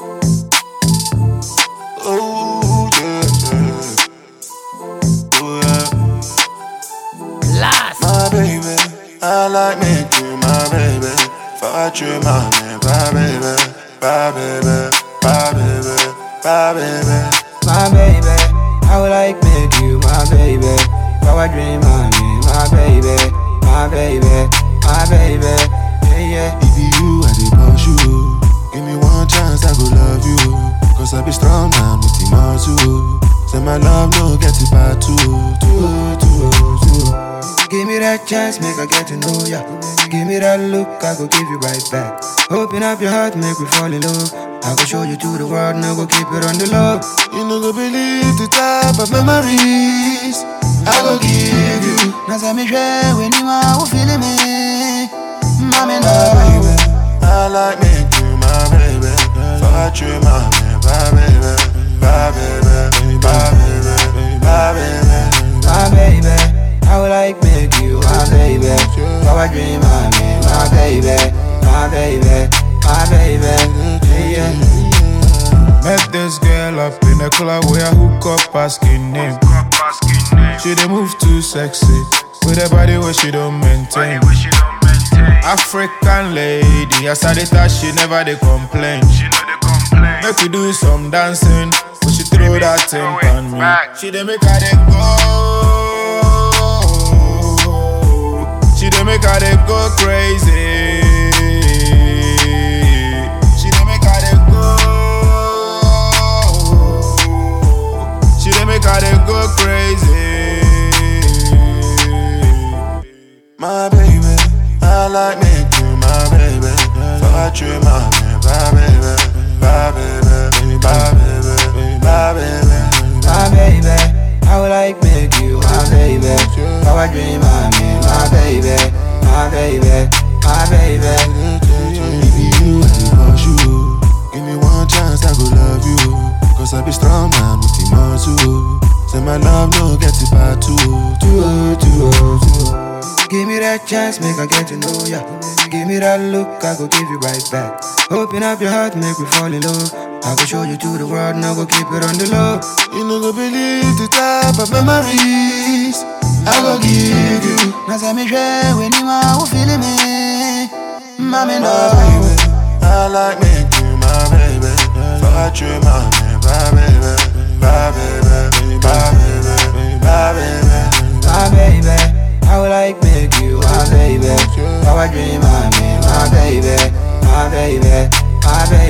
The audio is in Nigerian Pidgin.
Oh, yeah, yeah. Oh, yeah. Last. My baby, I like me you my baby. Fuck you, my man, my baby, my baby, my baby, my baby. my baby. I would like make you my baby. Power dream, my me, my baby, my baby, my baby. Yeah, yeah. If you, I dey push you. Give me one chance, I go love you. Cause I be strong man with the muscle. Say my love no get it back too, too, too, too. Give me that chance, make I get to know ya. Give me that look, I go give you right back. Open up your heart, make me fall in love. I go show you to the world, now go keep it on the low. You no go believe the type of memories I go give you. Now say me share when you are who feeling me. Mommy, no. My baby, I like me you my baby. Fuck you, my man, my baby, my baby, my baby, my baby. my baby. I would like make you my baby. Power dream, my me, my baby, my baby, my baby. Yeah, yeah. Met this girl up in a club where I hook up asking name. She dey move too sexy with a body where she don't maintain. African lady, as I dey touch, she never dey complain. Make we do some dancing, but she throw that thing on me. She dey make her dey go. She dey make her dey go crazy. She dey make her dey go. She dey make her dey go crazy. My baby, I like me you my baby. Fuck you, my man, my baby, my baby, my baby, my baby. my baby. I would like make you my baby. Power dream, my me, my baby, my baby, my baby. If you, I dey push you. Give me one chance, I go love you. Cause I be strong man with the muscle. Say my love no get it back too, too, too, too. Give me that chance, make I get to know ya. Give me that look, I go give you right back. Open up your heart, make me fall in love. I go show you to the world, now go keep it on the low. You no go believe the type of memories I go give you. Now say me share when you are who feeling me. Mommy, My no. baby, I like me you my baby. Fuck you, my man, my baby, my baby, my baby, my baby. my baby. I would like make you my baby. Power dream, my me, my baby, my baby, my baby.